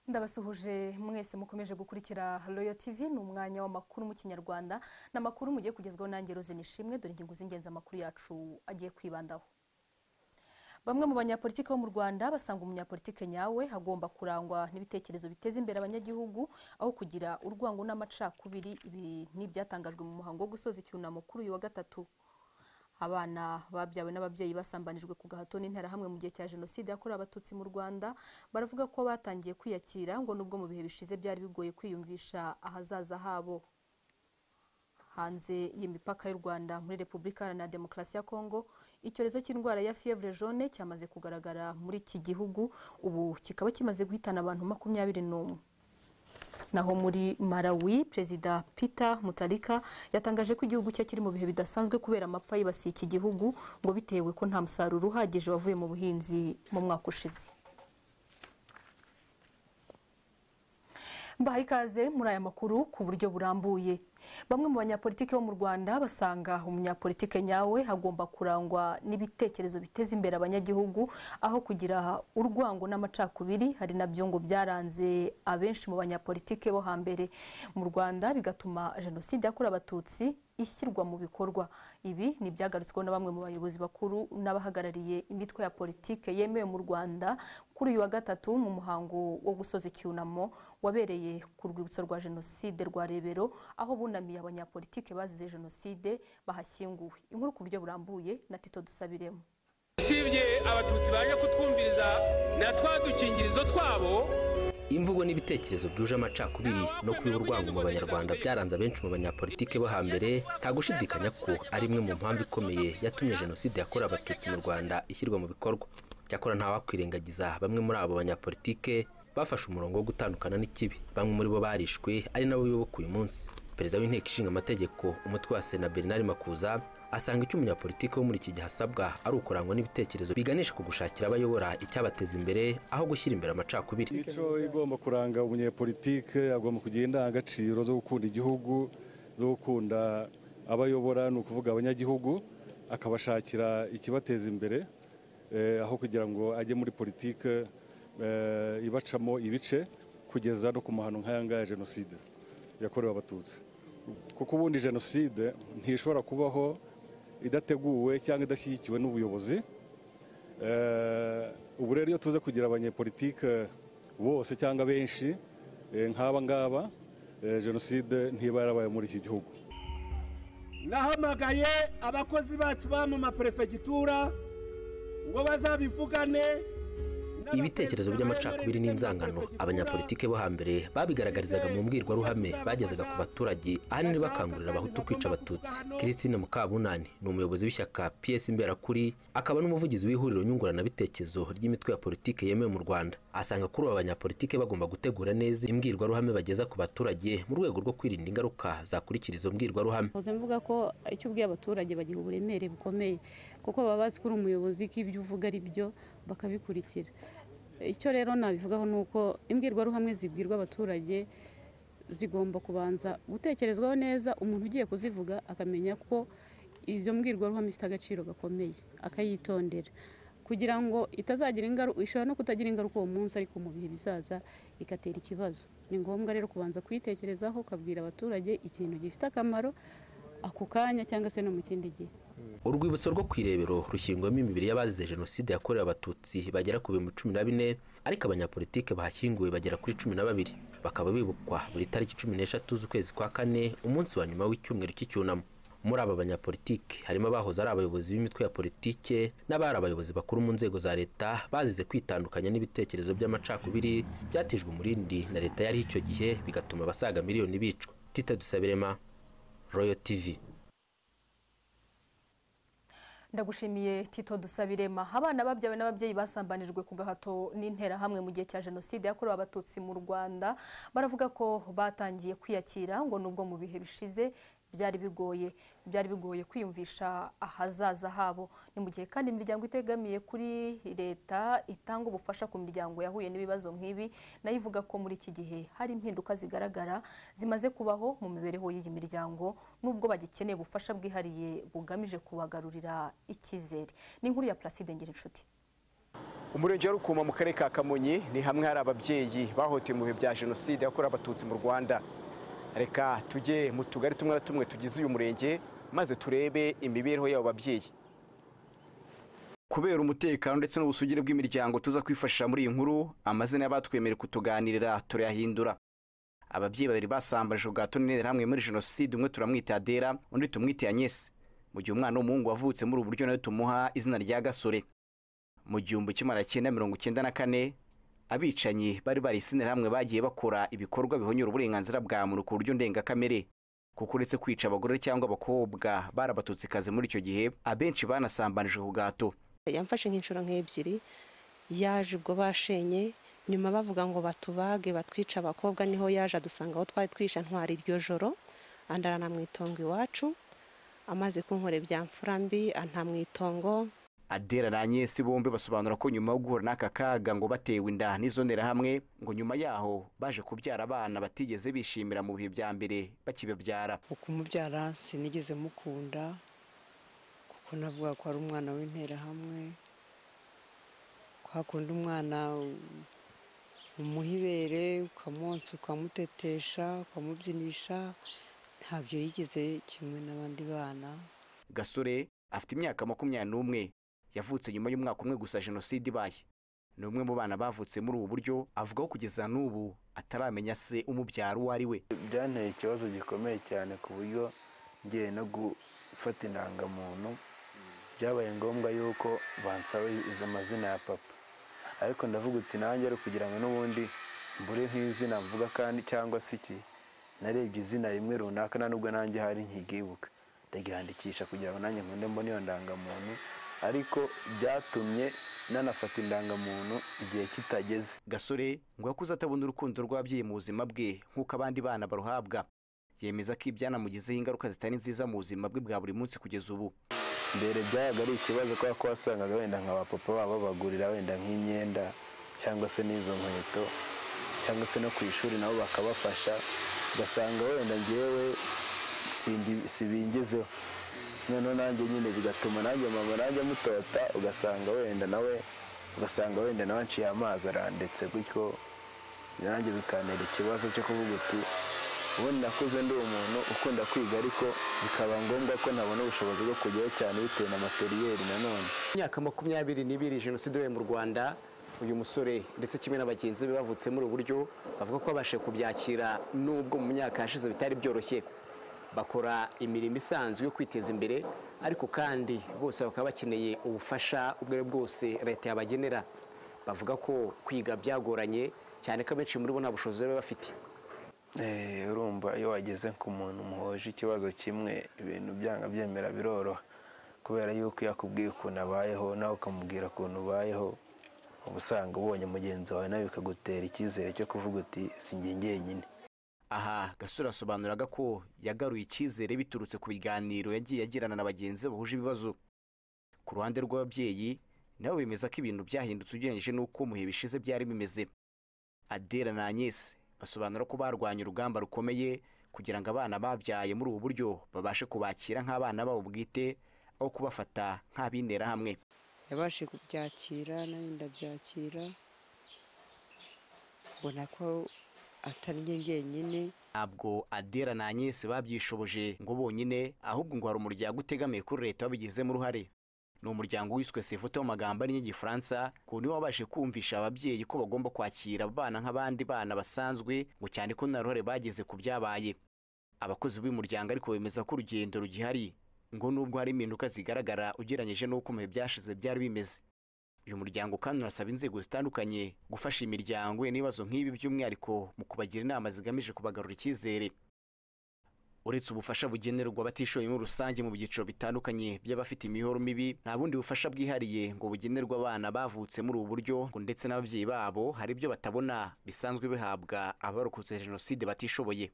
ndabasuhuje mwese mukomeje gukurikira royo tv ni umwanya w'amakuru mu kinyarwanda ni amakuru mugiye kugezwaho nange roze nishimwe dore ingingo z'ingenzi amakuru yacu agiye kwibandaho bamwe mu banyapolitiki bo mu rwanda basanga umunyapolitiki nyawe agomba kurangwa n'ibitekerezo biteza imbere abanyagihugu aho kugira urwango n'amacakubiri ibi ni ibyatangajwe mu muhango wo gusoza icyunamo kuri uyu wa gatatu abana babyawe n'ababyeyi basambanijwe ku gahato n'interahamwe mu gihe cya jenoside yakorewe abatutsi mu rwanda baravuga ko batangiye kwiyakira ngo nubwo mu bihe bishize byari bigoye kwiyumvisha ahazaza habo hanze y'imipaka y'u rwanda muri repubulika iharanira demokarasi ya kongo icyorezo cy'indwara ya fievre jaune cyamaze kugaragara muri iki gihugu ubu kikaba kimaze guhitana abantu makumyabiri n'umwe naho muri Malawi perezida Peter Mutarika yatangaje ko igihugu cye kiri mu bihe bidasanzwe kubera amapfa yibasiye iki gihugu ngo bitewe ko nta musaruro uhagije wavuye mu buhinzi mu mwaka ushize mbahaye ikaze muri aya makuru ku buryo burambuye bamwe mu banyapolitiki bo mu rwanda basanga umunyapolitike nyawe agomba kurangwa n'ibitekerezo biteza imbere abanyagihugu aho kugira urwango n'amacakubiri hari nabyo ngo byaranze abenshi mu banyapolitike bo hambere mu rwanda bigatuma jenoside yakorewe abatutsi ishyirwa mu bikorwa ibi ni ibyagarutsweho na bamwe mu bayobozi bakuru n'abahagarariye imitwe ya politike yemewe mu rwanda kuri uyu wa gatatu mu muhango wo gusoza icyunamo wabereye ku rwibutso rwa jenoside rwa rebero aho bunamiye abanyapolitike bazize jenoside bahashyinguwe inkuru ku buryo burambuye na tito dusabiremo usibye abatutsi baje kutwumviriza na twa dukingirizo twabo imvugo n'ibitekerezo byuje amacakubiri no kubiba urwango mu banyarwanda byaranze abenshi mu banyapolitike bo hambere nta gushidikanya ko ari imwe mu mpamvu ikomeye yatumye jenoside yakorewe abatutsi mu rwanda ishyirwa mu bikorwa cyakora ntawakwirengagiza bamwe muri abo banyapolitike bafashe umurongo wo gutandukana n'ikibi bamwe muri bo barishwe ari nabo bibuka uyu munsi perezida w'inteko ishinga amategeko umutwe wa sena bernard makuza asanga icyo umunyapolitiki wo muri iki gihe asabwa ari ukurangwa n'ibitekerezo biganisha ku gushakira abayobora icyabateza imbere aho gushyira imbere amacakubiri imico igomba kuranga umunyapolitike agomba kugira indangagaciro zo gukunda igihugu zo gukunda abayobora ni ukuvuga abanyagihugu akabashakira ikibateza imbere aho kugira ngo ajye muri politike ibacamo ibice kugeza no ku mahano nk'aya ya jenoside yakorewe abatutsi kuko ubundi jenoside ntishobora kubaho idateguwe cyangwa idashyigikiwe n'ubuyobozi ubu rero iyo tuze kugira abanyepolitike bose cyangwa benshi nk'aba ngaba jenoside ntiba yarabaye muri iki gihugu nahamagaye abakozi bacu ba mu maperefegitura ngo bazabivugane ibitekerezo by'amacakubiri n'inzangano abanyapolitike bo hambere babigaragarizaga mu mbwirwaruhame bagezaga ku baturage ahanini bakangurira abahutu kwica abatutsi christine mukabunani ni umuyobozi w'ishyaka ps imberakuri akaba n'umuvugizi w'ihuriro nyunguranabitekerezo ry'imitwe ya politike yemewe mu rwanda asanga kuri aba banyapolitike bagomba gutegura neza imbwirwaruhame bageza ku baturage mu rwego rwo kwirinda ingaruka zakurikira izo mbwirwaruhame mvuga ko icyo ubwiye abaturage bagiha uburemere bukomeye kuko baba bazi ko uri umuyobozi ko ibyo uvuga ari byo bakabikurikira icyo rero nabivugaho ni uko imbwirwaruhamwe zibwirwa abaturage zigomba kubanza gutekerezwaho neza umuntu ugiye kuzivuga akamenya ko izo mbwirwaruhame ifite agaciro gakomeye akayitondera kugira ngo itazagira ingaruka ishobora no kutagira ingaruka uwo munsi ariko mu bihe bizaza igatera ikibazo ni ngombwa rero kubanza kuyitekerezaho ukabwira abaturage ikintu gifite akamaro ako kanya cyangwa se no mu kindi gihe urwibutso rwo ku irebero rushyingwamo imibiri y'abazize jenoside yakorewe abatutsi bagera ku bihumbi cumi na bine ariko abanyapolitike bahashyinguwe bagera kuri cumi na babiri bakaba bibukwa buri tariki cumi n'eshatu z'ukwezi kwa kane umunsi wa nyuma w'icyumweru cy'icyunamo muri aba banyapolitike harimo abahoze ari abayobozi b'imitwe ya politike n'abari abayobozi bakuru mu nzego za leta bazize kwitandukanya n'ibitekerezo by'amacakubiri byatijwe umurindi na leta yari icyo gihe bigatuma abasaga miliyoni bicwa tita dusabirema royo tivi ndagushimiye tito dusabirema abana babyawe n'ababyeyi basambanijwe ku gahato n'interahamwe mu gihe cya jenoside yakorewe abatutsi mu rwanda baravuga ko batangiye kwiyakira ngo nubwo mu bihe bishize byari bigoye byari bigoye kwiyumvisha ahazaza habo ni mu gihe kandi imiryango itegamiye kuri leta itanga ubufasha ku miryango yahuye n'ibibazo nk'ibi nayo ivuga ko muri iki gihe hari impinduka zigaragara zimaze kubaho mu mibereho y'iyi miryango nubwo bagikeneye ubufasha bwihariye bugamije kubagarurira icyizere ni inkuru ya Placide Ngirinshuti umurenge wa rukoma mu karere ka kamonyi ni hamwe hari ababyeyi bahohotewe mu bihe bya jenoside yakorewe abatutsi mu rwanda reka tujye mu tugari tumwe na tumwe tugize uyu murenge maze turebe imibereho y'abo babyeyi kubera umutekano ndetse n'ubusugire bw'imiryango tuza kwifashisha muri iyi nkuru amazina y'abatwemere kutuganirira turayahindura ababyeyi babiri basambaje ubwato n'intera hamwe muri jenoside umwe turamwita adera undi tumwite anyesi mu gihe umwana w'umuhungu wavutse muri ubu buryo nawe tumuha izina rya gasore mu gihumbi kimwe magana cyenda mirongo icyenda na kane abicanyi bari barisinira hamwe bagiye bakora ibikorwa bihonyura uburenganzira bwa muntu ku buryo ndengakamere kuko uretse kwica abagore cyangwa abakobwa barabatutsikazi muri icyo gihe abenshi banasambanije ku gato yamfashe nk'inshuro nk'ebyiri yaje ubwo bashenye nyuma bavuga ngo batubage batwice abakobwa niho yaje adusanga aho twari twisha ntwari iryo joro andara na mu itongo iwacu amaze kunkora ibya mfura mbi anta mu itongo adera na Agnes bombi basobanura ko nyuma yo guhura n'aka kaga ngo batewe inda n'izo nterahamwe ngo nyuma yaho baje kubyara abana batigeze bishimira mu bihe bya mbere bakibabyara ukumubyara sinigeze mukunda kuko navuga ko ari umwana w'interahamwe kwakunda umwana umuha ibere ukamonsa ukamutetesha ukamubyinisha ntabyo yigeze kimwe n'abandi bana gasore afite imyaka makumyabiri n'umwe yavutse nyuma y'umwaka umwe gusa jenoside ibaye ni umwe mu bana bavutse muri ubu buryo avuga ko kugeza n'ubu ataramenya se umubyara uwo ari we byanteye ikibazo gikomeye cyane ku buryo ngiye no gufata indangamuntu byabaye ngombwa yuko bansaba izo mazina ya papa ariko ndavuga uti nanjye ari kugira ngo n'ubundi mbure nk'izina mvuga kandi cyangwa se iki narebye izina rimwe runaka nta nubwo nanjye hari nkigibuka ndaryandikisha kugira ngo nanjye nkunde mbone iyo ndangamuntu ariko byatumye nanafata indangamuntu igihe kitageze gasore ngo yakuze atabona urukundo rw'ababyeyi mu buzima bwe nk'uko abandi bana baruhabwa yemeza ko ibyanamugizeho ingaruka zitari nziza mu buzima bwe bwa buri munsi kugeza ubu mbere byabaga ari ikibazo kubera ko wasangaga wenda nka ba papa babo babagurira wenda nk'imyenda cyangwa se n'izo nkweto cyangwa se no ku ishuri nabo bakabafasha ugasanga wenda ngewe sibingezeho noneho nanjye nyine bigatuma nanjye mama nanjye amutota ugasanga wenda nawe ugasanga wenda nawe anciye amazi arandetse gutyo nanjye bikantera ikibazo cyo kuvuga uti ubundi nakuze ndi umuntu ukunda kwiga ariko bikaba ngombwa ko ntabona ubushobozi bwo kujyayo cyane bitewe na materiyeri nanone imyaka makumyabiri n'ibiri jenoside yabaye mu rwanda uyu musore ndetse kimwe na bagenzi be bavutse muri ubu buryo bavuga ko babashije kubyakira nubwo mu myaka yashize bitari byoroshye bakora imirimo isanzwe yo kwiteza imbere ariko kandi bose bakaba bakeneye ubufasha ubwo ari bwose leta yabagenera bavuga ko kwiga byagoranye cyane ko abenshi muri bo nta bushobozi baba bafite urumva iyo wageze ku muntu muhoje ikibazo kimwe ibintu byanga byemera biroroha kubera yuko iyo akubwiye ukuntu abayeho nawe ukamubwira ukuntu ubayeho uba usanga ubonye mugenzi wawe nawe bikagutera icyizere cyo kuvuga uti si njye njyenyine aha gasore asobanuraga ko yagaruye icyizere biturutse ku biganiro yagiye agirana na bagenzi be bahuje ibibazo ku ruhande rw'ababyeyi nabo bemeza ko ibintu byahindutse ugereranyije n'uko mu bihe bishize byari bimeze adera na Agnes basobanura ko barwanya urugamba rukomeye kugira ngo abana babyaye muri ubu buryo babashe kubakira nk'abana babo bwite aho kubafata nk'ab'interahamwe yabashe kubyakira nanjye ndabyakira mbona ko atari njye njyenyine ntabwo adera na Agnes babyishoboje ngo bonyine ahubwo ngo hari umuryango utegamiye kuri leta wabigizemo uruhare ni umuryango wiswe sefoto mu magambo arinya igifaransa ku niwo wabashe kumvisha ababyeyi ko bagomba kwakira abana nk'abandi bana basanzwe ngo cyane ko nta ruhare bagize ku byabaye abakozi b'umuryango ariko bemeza ko urugendo rugihari ngo nubwo hari impinduka zigaragara ugereranyije n'uko mu bihe byashize byari bimeze uyu muryango kandi urasaba inzego zitandukanye gufasha imiryango n'ibibazo nk'ibi by'umwihariko mu kubagira inama zigamije kubagarura icyizere uretse ubufasha bugenerwa abatishoboye muri rusange mu byiciro bitandukanye by'abafite imihoro mibi nta bundi bufasha bwihariye ngo bugenerwe abana bavutse muri ubu buryo ngo ndetse n'ababyeyi babo hari ibyo batabona bisanzwe bihabwa abarokotse jenoside batishoboye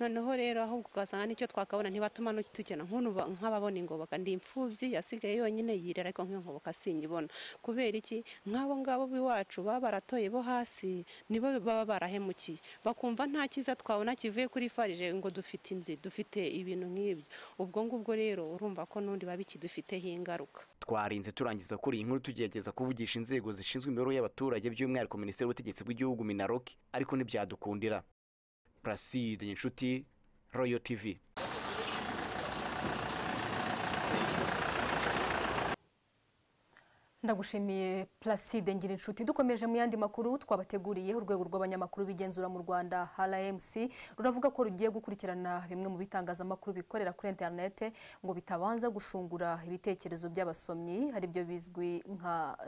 noneho rero ahubwo ugasanga n'icyo twakabona ntibatuma no tugena nk'ubu nk'ababona ingoboka ndi imfubyi yasigaye yonyine yirera ariko nk'ingoboka sinyibona kubera iki nk'abo ngabo b'iwacu baba baratoye bo hasi nibo baba barahemukiye bakumva nta cyiza twabona kivuye kuri farije ngo dufite inzi dufite ibintu nk'ibyo ubwo ngubwo rero urumva ko n'undi baba ikidufiteho ingaruka twarinze turangiza kuri iyi nkuru tugerageza kuvugisha inzego zishinzwe imibereho y'abaturage by'umwihariko minisiteri y'ubutegetsi bw'igihugu minaroki ariko ntibyadukundira praside inshuti royo tivi ndagushimiye placide ngira inshuti dukomeje mu yandi makuru twabateguriye urwego rw'abanyamakuru bigenzura mu rwanda rmc ruravuga ko rugiye gukurikirana bimwe mu bitangazamakuru bikorera kuri interinete ngo bitabanza gushungura ibitekerezo by'abasomyi ari byo bizwi nka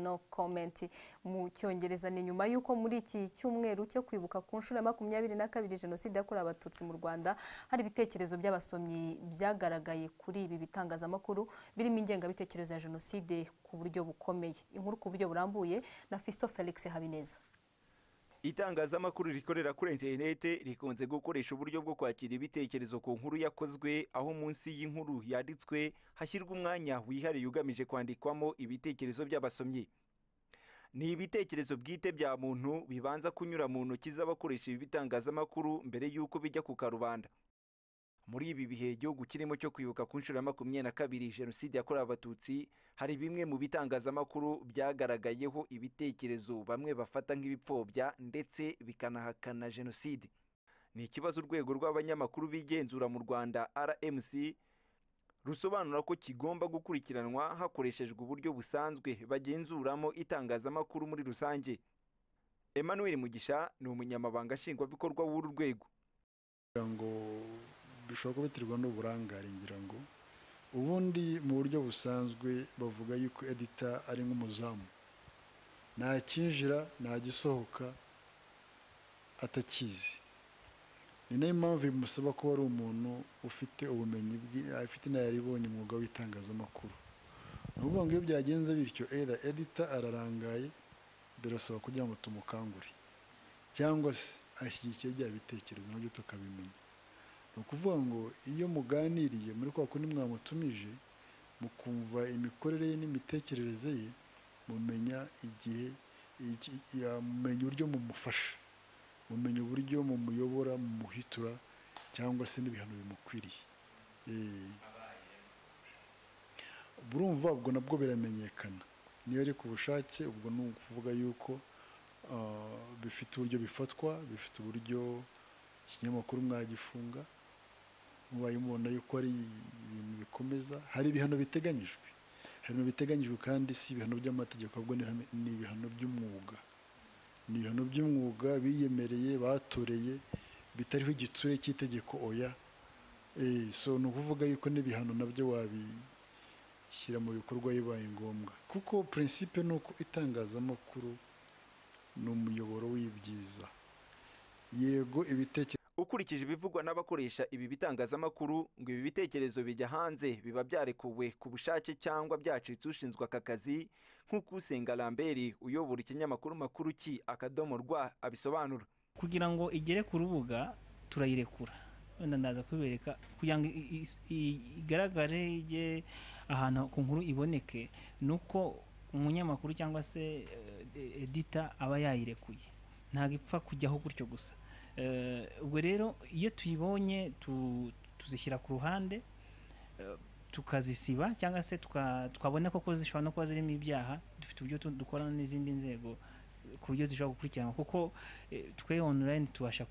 no comment mu cyongereza ni nyuma y'uko muri iki cyumweru cyo kwibuka ku nshuro ya makumyabiri na kabiri jenoside yakorewe abatutsi mu rwanda hari ibitekerezo by'abasomyi byagaragaye kuri ibi bitangazamakuru birimo ingengabitekerezo ya jenoside ku buryo bukomeye inkuru ku buryo burambuye na Fisto Felix Habineza itangazamakuru rikorera kuri interinete rikunze gukoresha uburyo bwo kwakira ibitekerezo ku nkuru yakozwe aho munsi y'inkuru yanditswe hashyirwa umwanya wihariye ugamije kwandikwamo ibitekerezo by'abasomyi ni ibitekerezo bwite bya muntu bibanza kunyura mu ntoki z'abakoresha ibi bitangazamakuru mbere y'uko bijya ku karubanda muri ibi bihe igihugu kirimo cyo kwibuka ku nshuro ya makumyabiri na kabiri jenoside yakorewe abatutsi hari bimwe mu bitangazamakuru byagaragayeho ibitekerezo bamwe bafata nk'ibipfobya ndetse bikanahakana jenoside ni ikibazo urwego rw'abanyamakuru bigenzura mu rwanda rmc rusobanura ko kigomba gukurikiranwa hakoreshejwe uburyo busanzwe bagenzuramo itangazamakuru muri rusange emmanuel mugisha ni umunyamabanga nshingwabikorwa w'uru rwego bishobora kuba biterwa n'uburangare ngira ngo ubundi mu buryo busanzwe bavuga yuko edita ari nk'umuzamu ntakinjira ntagisohoka atakizi ni nayo mpamvu bimusaba kuba ari umuntu ufite ubumenyi bwe afite inararibonye umwuga w'itangazamakuru ni ukuvuga ngo iyo byagenze bityo era edita ararangaye birasaba kugira ngo tumukangure cyangwa se ashyigikiye bya bitekerezo nabyo tukabimenya ni ukuvuga ngo iyo muganiriye muri kwa kundi mwamutumije mukumva imikorere ye n'imitekerereze ye mumenya igihe mumenya uburyo mumufasha mumenya uburyo mumuyobora mumuhitura cyangwa se n'ibihano bimukwiriye burumva ubwo nabwo biramenyekana niyo ari ku bushake ubwo ni ukuvuga yuko bifite uburyo bifatwa bifite uburyo ikinyamakuru mwagifunga mubaye mubona yuko ari ibintu bikomeza hari ibihano biteganyijwe hari ibintu biteganyijwe kandi si ibihano by'amategeko ahubwo ni ibihano by'umwuga ni ibihano by'umwuga biyemereye batoreye bitariho igitsure cy'itegeko oya so ni ukuvuga yuko n'ibihano nabyo wabishyira mu bikorwa bibaye ngombwa kuko prinsipe ni uko itangazamakuru ni umuyoboro w'ibyiza yego ibitekerezo ukurikije ibivugwa n'abakoresha ibi bitangazamakuru ngo ibi bitekerezo bijya hanze biba byarekuwe ku bushake cyangwa byacitse ushinzwe aka kazi nk'uko usenga lambert uyobora ikinyamakuru makuru ki akadomo rwa abisobanura kugira ngo igere ku rubuga turayirekura wenda ndaza kubereka kugira ngo igaragare ijye ahantu ku nkuru iboneke ni uko umunyamakuru cyangwa se edita aba yayirekuye ntabwo ipfa kujyaho gutyo gusa ubwo rero iyo tuyibonye tuzishyira ku ruhande tukazisiba cyangwa se twabona koko zishobora no kuba zirimo ibyaha dufite uburyo dukorana n'izindi nzego ku buryo zishobora gukurikirana kuko twe online tubasha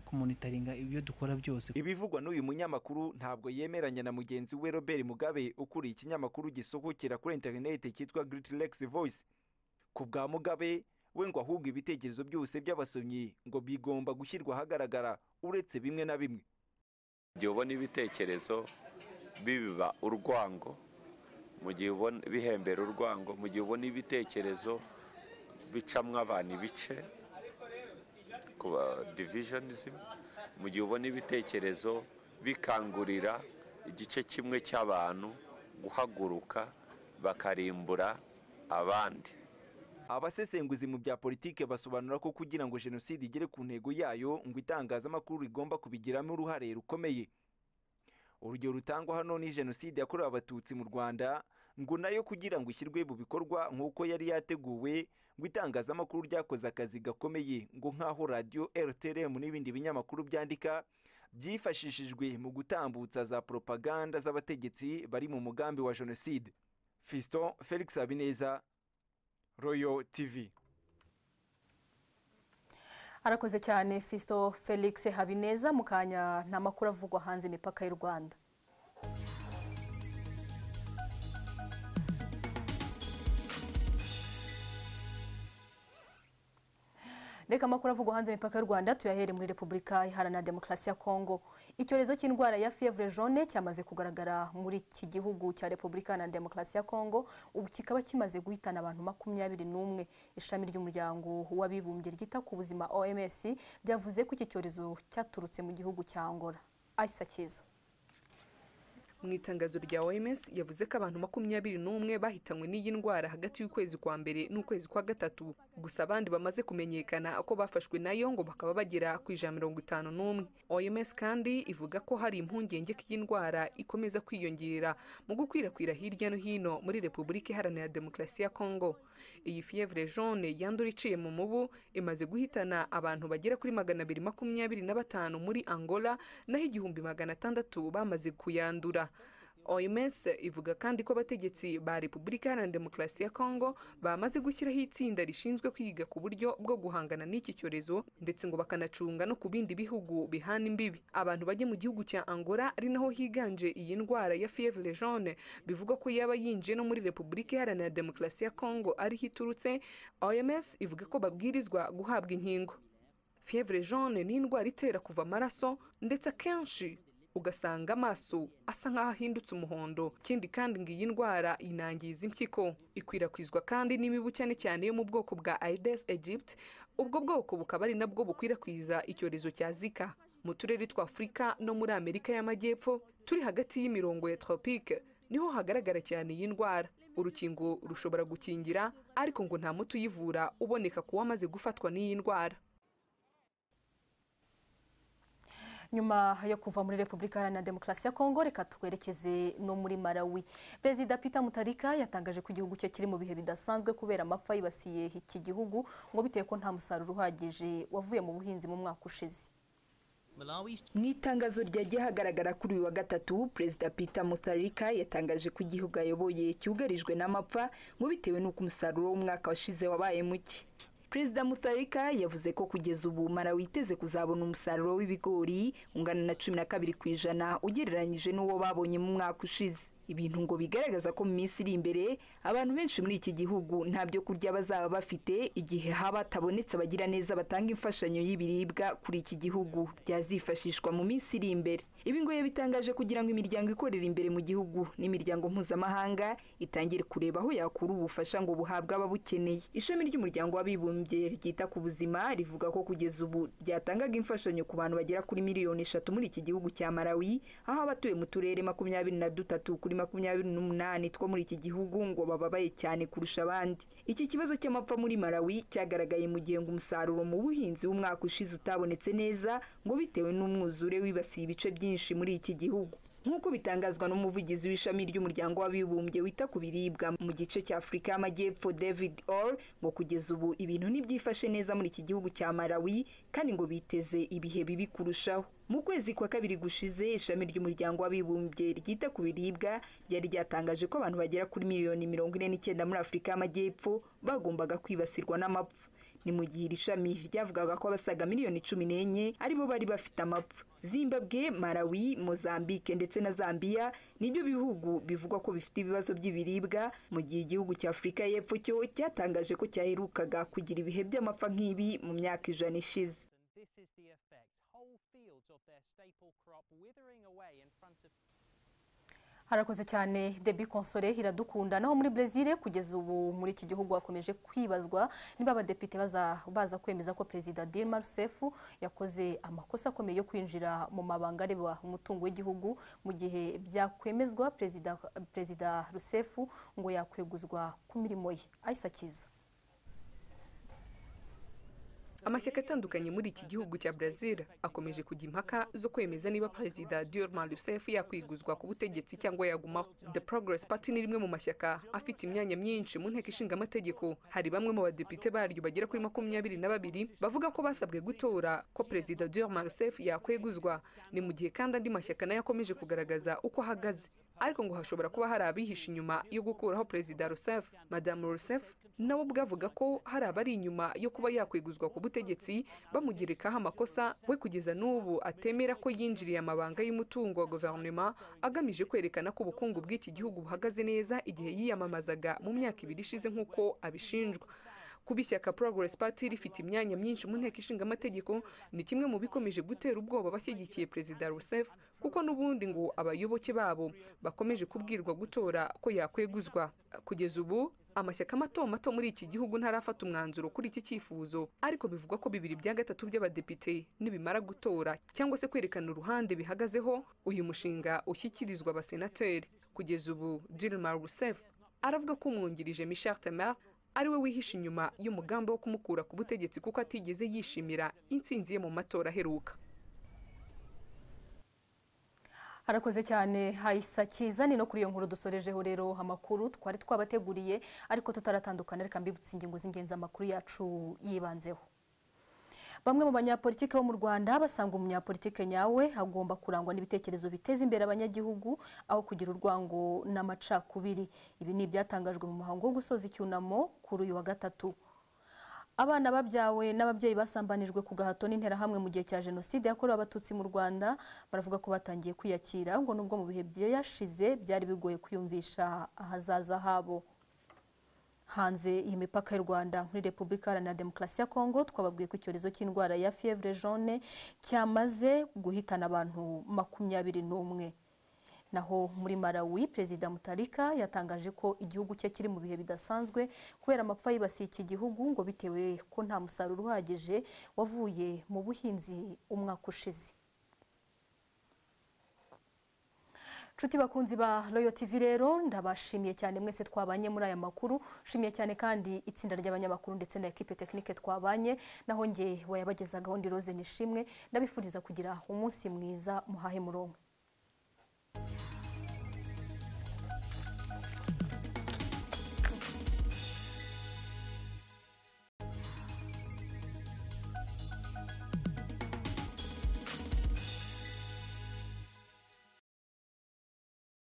kumonitaringa ibyo dukora byose ibivugwa n'uyu munyamakuru ntabwo yemeranya na mugenzi we robert mugabe ukuriye ikinyamakuru gisohokera kuri interineti cyitwa great lex voice ku bwa mugabe we ngo ahubwo ibitekerezo byose by'abasomyi ngo bigomba gushyirwa ahagaragara uretse bimwe na bimwe igihe ubona ibitekerezo bibiba urwango mu gihe ubona bihembera urwango mu gihe ubona ibitekerezo bicamwo abantu ibice kuba divisionisim mu gihe ubona ibitekerezo bikangurira igice kimwe cy'abantu guhaguruka bakarimbura abandi abasesenguzi mu bya politike basobanura ko kugira ngo jenoside igere ku ntego yayo ngo itangazamakuru rigomba kubigiramo uruhare rukomeye urugero rutangwa hano ni jenoside yakorewe abatutsi mu rwanda ngo nayo kugira ngo ishyirwe mu bikorwa nk'uko yari yateguwe ngo itangazamakuru ryakoze akazi gakomeye ngo nk'aho radiyo rtrm n'ibindi binyamakuru byandika byifashishijwe mu gutambutsa za propaganda z'abategetsi bari mu mugambi wa jenoside fiston felix habineza royal tv arakoze cyane Fisto felix habineza mu kanya nta makuru avugwa hanze imipaka y'u rwanda reka amakuru avugwa hanze imipaka y'u rwanda tuyahere muri repubulika iharanira demokarasi ya kongo icyorezo cy'indwara ya fievre jaune cyamaze kugaragara muri iki gihugu cya repubulika iharanira demokarasi ya kongo ubu kikaba kimaze guhitana abantu makumyabiri n'umwe ishami ry'umuryango w'abibumbye ryita ku buzima oms ryavuze ko iki cyorezo cyaturutse mu gihugu cya ngora ayisa cyiza mu itangazo rya oms yavuze ko abantu makumyabiri n'umwe bahitanywe n'iyi ndwara hagati y'ukwezi kwa mbere n'ukwezi kwa gatatu gusa abandi bamaze kumenyekana ko bafashwe nayo ngo bakaba bagera ku ijana mirongo itanu n'umwe oms kandi ivuga ko hari impungenge ko iyi ndwara ikomeza kwiyongera mu gukwirakwira hirya no hino muri repubulika iharanira demokarasi ya kongo iyi fievre jaune yandura iciye mu mubu imaze guhitana abantu bagera kuri magana abiri makumyabiri na batanu muri angola naho igihumbi magana atandatu bamaze kuyandura oms ivuga kandi ko abategetsi ba repubulika iharanira demokarasi ya kongo bamaze gushyiraho itsinda rishinzwe kwiga ku buryo bwo guhangana n'iki cyorezo ndetse ngo bakanacunga no ku bindi bihugu bihana imbibi abantu bajya mu gihugu cya angola ari naho higanje iyi ndwara ya fievre jaune bivugwa ko yaba yinjiye no muri repubulika iharanira demokarasi ya kongo ariho iturutse oms ivuga ko babwirizwa guhabwa inkingo fievre jaune ni indwara itera kuva amaraso ndetse akenshi ugasanga amaso asa nk'aho ahindutse umuhondo ikindi kandi ngo iyi ndwara inangiza impyiko ikwirakwizwa kandi n'imibu cyane cyane yo mu bwoko bwa aedes aegypti ubwo bwoko bukaba ari nabwo bukwirakwiza icyorezo cya zika mu turere twa afurika no muri amerika y'amajyepfo turi hagati y'imirongo ya tropike niho hagaragara cyane iyi ndwara urukingo rushobora gukingira ariko ngo nta muti uyivura uboneka ku wamaze gufatwa n'iyi ndwara nyuma yo kuva muri repubulika iharanira demokarasi ya kongo reka twerekeze no muri malawi perezida peter mutarika yatangaje ko igihugu cye kiri mu bihe bidasanzwe kubera amapfa yibasiye iki gihugu ngo bitewe ko nta musaruro uhagije wavuye mu buhinzi mu mwaka ushize mu itangazo ryagiye hagaragara kuri uyu wa gatatu perezida peter mutharika yatangaje ko igihugu ayoboye cyugarijwe n'amapfa ngo bitewe n'uko umusaruro w'umwaka washize wabaye muke perezida mutharika yavuze ko kugeza ubu mara witeze kuzabona umusaruro w'ibigori ungana na cumi na kabiri ku ijana ugereranyije n'uwo babonye mu mwaka ushize ibintu ngo bigaragaza ko mu minsi iri imbere abantu benshi muri iki gihugu nta byo kurya bazaba bafite igihe haba hatabonetse abagira neza batanga imfashanyo y'ibiribwa kuri iki gihugu byazifashishwa mu minsi iri imbere ibi ngo yabitangaje kugira ngo imiryango ikorera imbere mu gihugu n'imiryango mpuzamahanga itangire kureba aho yakura ubufasha ngo buhabwe ababukeneye ishami ry'umuryango w'abibumbye ryita ku buzima rivuga ko kugeza ubu ryatangaga imfashanyo ku bantu bagera kuri miliyoni eshatu muri iki gihugu cya Malawi aho abatuye mu turere makumyabiri na dutatu kuri makumyabiri n'umunani two muri iki gihugu ngo bababaye cyane kurusha abandi iki kibazo cy'amapfa muri malawi cyagaragaye mu gihe ngo umusaruro mu buhinzi w'umwaka ushize utabonetse neza ngo bitewe n'umwuzure wibasiye ibice byinshi muri iki gihugu nk'uko bitangazwa n'umuvugizi w'ishami ry'umuryango w'abibumbye wita ku biribwa mu gice cya afurika y'amajyepfo david or ngo kugeza ubu ibintu ntibyifashe neza muri iki gihugu cya malawi kandi ngo biteze ibihe bibi kurushaho mu kwezi kwa kabiri gushize ishami ry'umuryango w'abibumbye ryita ku biribwa ryari ryatangaje ko abantu bagera kuri miliyoni mirongo ine n'icyenda muri afurika y'amajyepfo bagombaga kwibasirwa n'amapfa ni mu gihe iri shami ryavugaga ko abasaga miliyoni cumi n'enye aribo bari bafite amapfa zimbabwe malawi mozambique ndetse na zambia nibyo bihugu bivugwa ko bifite ibibazo by'ibiribwa mu gihe igihugu cya afurika y'epfo cyo cyatangaje ko cyaherukaga kugira ibihe by'amapfa nk'ibi mu myaka ijana ishize harakoze cyane debi konsore iradukunda naho muri brezil kugeza ubu muri iki gihugu hakomeje kwibazwa niba abadepite baza kwemeza ko perezida Dilma Rousseff yakoze amakosa akomeye yo kwinjira mu mabanga areba umutungo w'igihugu mu gihe byakwemezwa perezida Rousseff ngo yakweguzwa ku mirimo ye ayisa kiza amashyaka atandukanye muri iki gihugu cya brazil akomeje kujya impaka zo kwemeza niba perezida Dilma Rousseff yakwiguzwa ku butegetsi cyangwa yagumaho the progress party ni rimwe mu mashyaka afite imyanya myinshi mu nteko ishinga amategeko hari bamwe mu badepite baryo bagera kuri makumyabiri na babiri bavuga ko basabwe gutora ko perezida Dilma Rousseff yakweguzwa ni mu gihe kandi andi mashyaka nayo akomeje kugaragaza uko ahagaze ariko ngo hashobora kuba hari abihishe inyuma yo gukuraho perezida Rousseff madamu Rousseff nawe ubwe avuga ko hari abari inyuma yo kuba yakwiguzwa ku butegetsi bamugerekaho amakosa we kugeza n'ubu atemera ko yinjiriye amabanga y'umutungo wa guverinoma agamije kwerekana ko ubukungu bw'iki gihugu buhagaze neza igihe yiyamamazaga mu myaka ibiri ishize nk'uko abishinjwa kuba ishyaka progress party rifite imyanya myinshi mu nteko ishinga amategeko ni kimwe mu bikomeje gutera ubwoba abashyigikiye perezida Rousseff kuko n'ubundi ngo abayoboke babo bakomeje kubwirwa gutora ko yakweguzwa kugeza ubu amashyaka mato mato muri iki gihugu ntarafata umwanzuro kuri iki cyifuzo ariko bivugwa ko bibiri bya gatatu by'abadepite nibimara gutora cyangwa se kwerekana uruhande bihagazeho uyu mushinga ushyikirizwa abasenateri kugeza ubu Dilma Rousseff aravuga ko umwungirije Michel Temer ariwe wihishe inyuma y'umugambi wo kumukura ku butegetsi kuko atigeze yishimira intsinzi ye mu matora aheruka arakoze cyane hayisa cyiza ni no kuri iyo nkuru dusorejeho rero amakuru twari twabateguriye ariko tutaratandukana reka mbibutse ingingo z'ingenzi amakuru yacu yibanzeho bamwe mu banyapolitike bo mu rwanda basanga umunyapolitike nyawe agomba kurangwa n'ibitekerezo biteza imbere abanyagihugu aho kugira urwango n'amacakubiri ibi ni ibyatangajwe mu muhango wo gusoza icyunamo kuri uyu wa gatatu abana babyawe n'ababyeyi basambanijwe ku gahato n'interahamwe mu gihe cya jenoside yakorewe abatutsi mu rwanda baravuga ko batangiye kwiyakira ngo nubwo mu bihe byashize byari bigoye kwiyumvisha ahazaza habo hanze iyi mipaka y'u rwanda muri repubulika iharanira demokarasi ya kongo twababwiye ko icyorezo cy'indwara ya fievre jaune cyamaze guhitana abantu makumyabiri n'umwe naho muri malawi perezida mutarika yatangaje ko igihugu cye kiri mu bihe bidasanzwe kubera amapfa yibasiye iki gihugu ngo bitewe ko nta musaruro uhagije wavuye mu buhinzi umwaka ushize Nshuti bakunzi ba Royal TV rero ndabashimiye cyane mwese twabanye muri aya makuru shimiye cyane kandi itsinda ry'abanyamakuru ndetse na equipe technique twabanye naho nge wayabagezagaho ndi Rose Nishimwe ndabifuriza kugira umunsi mwiza muhahe murongo